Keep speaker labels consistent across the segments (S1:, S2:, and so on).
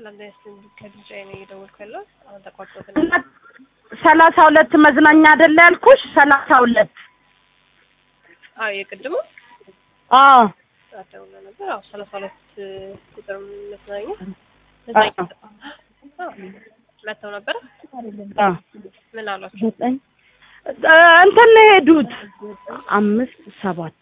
S1: ሰላም ዳይስ ከድምጽ ነው እየደወልኩ ያለው አሁን ተቋርጦት
S2: ሰላሳ ሁለት መዝናኛ አይደለ ያልኩሽ? ሰላሳ ሁለት
S1: አዎ የቅድሙ
S2: አዎ
S1: አደውላ ነበር። አዎ ሰላሳ ሁለት ቁጥር መዝናኛ መዝናኛ አዎ መተው ነበር።
S2: አዎ
S1: ምን አሏቸው?
S2: ዘጠኝ እንትን ነው የሄዱት አምስት ሰባት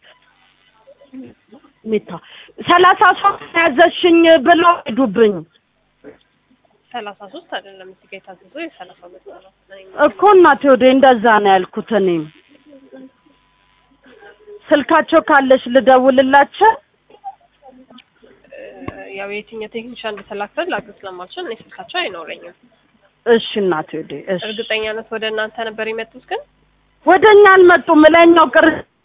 S2: ሜታ ሰላሳ ሶስት ያዘሽኝ ብለው ሄዱብኝ
S1: ሰላሳ ሶስት አይደለም እዚህ ጋር የታዘዘው የሰላሳ ሁለት ነው።
S2: እኮ እናቴ ወደ እንደዛ ነው ያልኩት። እኔም ስልካቸው ካለሽ ልደውልላቸው።
S1: ያው የትኛው ቴክኒሻን እንደተላከ ላግዝ ስለማልችል እኔ ስልካቸው አይኖረኝም።
S2: እሺ እናቴ ወደ እሺ
S1: እርግጠኛነት ወደ እናንተ ነበር የመጡት ግን
S2: ወደ እኛ አልመጡም። ላይኛው ቅር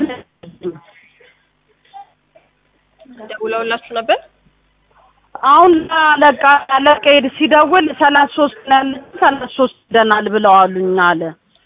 S1: ደውለውላችሁ ነበር?
S2: አሁን አለቃ አለቃ ሄድ ሲደውል ሰላሳ ሶስት ነው ያለ ሰላሳ ሶስት ደናል ብለው አሉኝ አለ።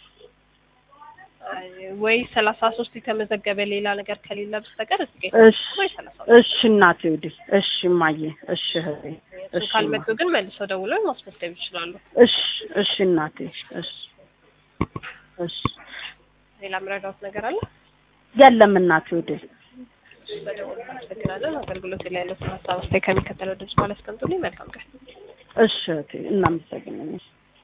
S1: ወይ ሰላሳ ሶስት የተመዘገበ ሌላ ነገር ከሌለ በስተቀር እዚህ ጋር
S2: እሺ
S1: ወይ ሰላሳ
S2: እሺ እናቴ ወደ እሺ እማዬ እሺ እህቴ
S1: እሱ
S2: እሺ
S1: ካልመጡ ግን መልሰው ደውለው ማስመዝገብ ይችላሉ።
S2: እሺ እሺ እናቴ እሺ እሺ
S1: ሌላ ምረዳውት ነገር አለ?
S2: የለም እናቴ ወደ
S1: በደውል እናመሰግናለን። አገልግሎት ላይ ያለው ሀሳብ አስተያየት ከሚከተለው ድምጽ ማለት አስቀምጡልኝ። መልካም ቀን።
S2: እሺ እህቴ እናመሰግናለን።